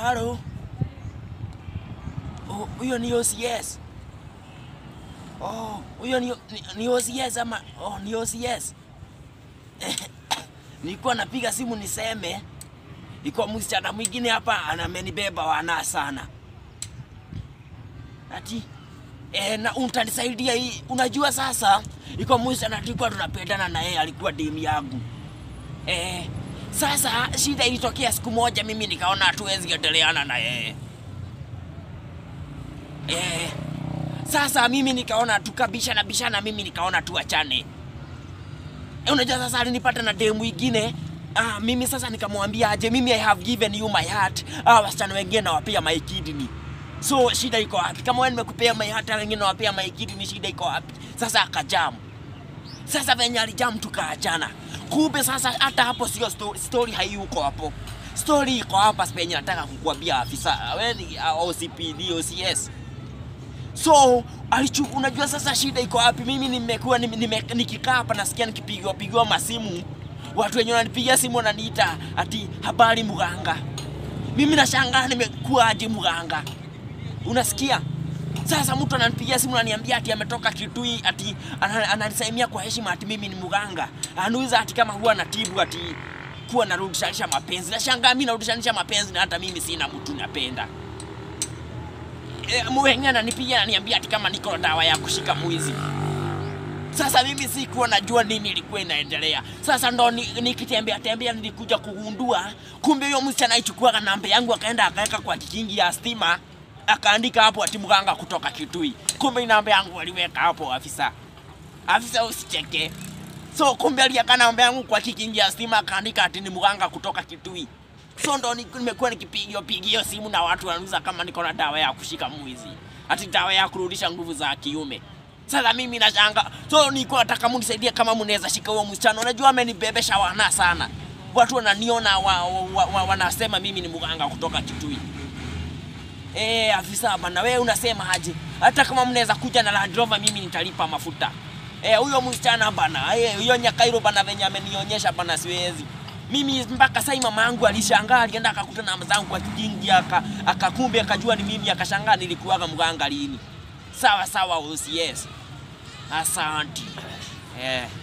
Halo. Oh, huyo ni OCS. Oh, huyo ni, ni, ni OCS ama oh, ni OCS. Nilikuwa napiga simu niseme iko msichana mwingine hapa anamenibeba wana sana. Ati eh, na utanisaidia hii. Unajua sasa iko msichana tulikuwa tunapendana na yeye alikuwa demu yangu. Eh, sasa shida ilitokea siku moja, mimi nikaona hatuwezi endeleana na yeye eh. Sasa mimi nikaona tukabishana bishana, mimi nikaona tuachane. Eh, unajua sasa alinipata na demu ingine ah, mimi sasa nikamwambia aje, mimi I have given you my heart. Ah, wasichana wengine nawapea my kidney. So shida iko wapi? Kama wewe nimekupea my heart, wengine nawapea my kidney, shida iko wapi? Sasa akajamu. Sasa venye alijamu tukaachana. Kumbe sasa hata hapo sio story, story hayuko hapo. Story iko hapa penye nataka kukuambia afisa. Wewe ni uh, OCPD, OCS. So alichu, unajua sasa shida iko wapi? Mimi nimekuwa nime, nime, nikikaa hapa nasikia nikipigiwa pigiwa masimu, watu wenye wananipigia simu wananiita ati habari mganga. Mimi nashangaa nimekuwa aje mganga, unasikia? Sasa mtu ananipigia simu ananiambia ati ametoka Kitui, ati ana- ananisalimia kwa heshima ati mimi ni mganga. Anauliza ati kama huwa natibu ati kuwa narudishanisha mapenzi. Nashangaa mimi narudishanisha mapenzi na hata mimi sina mtu napenda. E, mwengine ananipigia ananiambia ati kama niko na dawa ya kushika mwizi. Sasa mimi sikuwa najua nini ilikuwa inaendelea. Sasa ndo ni- nikitembea tembea nilikuja kugundua kumbe huyo msichana aichukuaga namba yangu akaenda akaweka kwa kikingi ya stima akaandika hapo ati mganga kutoka Kitui. Kumbe namba yangu aliweka hapo afisa. Afisa usicheke. So kumbe aliweka namba yangu kwa kikingi ya stima akaandika ati ni mganga kutoka Kitui. So ndo ni- nimekuwa nikipigio pigio simu na watu wanauliza kama niko na dawa ya kushika mwizi, ati dawa ya kurudisha nguvu za kiume. Sasa mimi nashanga, so nilikuwa nataka munisaidie kama mnaweza shika huo msichana. Unajua amenibebesha wana sana, watu wananiona wa, wa, wa, wanasema mimi ni mganga kutoka Kitui. Eh, afisa bana, wewe unasema aje? Hata kama mnaweza kuja na Land Rover, mimi nitalipa mafuta. Eh, huyo msichana bana, eh, huyo Nyakairo bana venye amenionyesha bana, siwezi mimi mpaka sai mama yangu alishangaa, alienda akakuta na mzangu kwa kijingi, aka akakumbe akajua ni mimi, akashangaa nilikuwaga mganga lini. Sawa sawa, OCS, asante eh.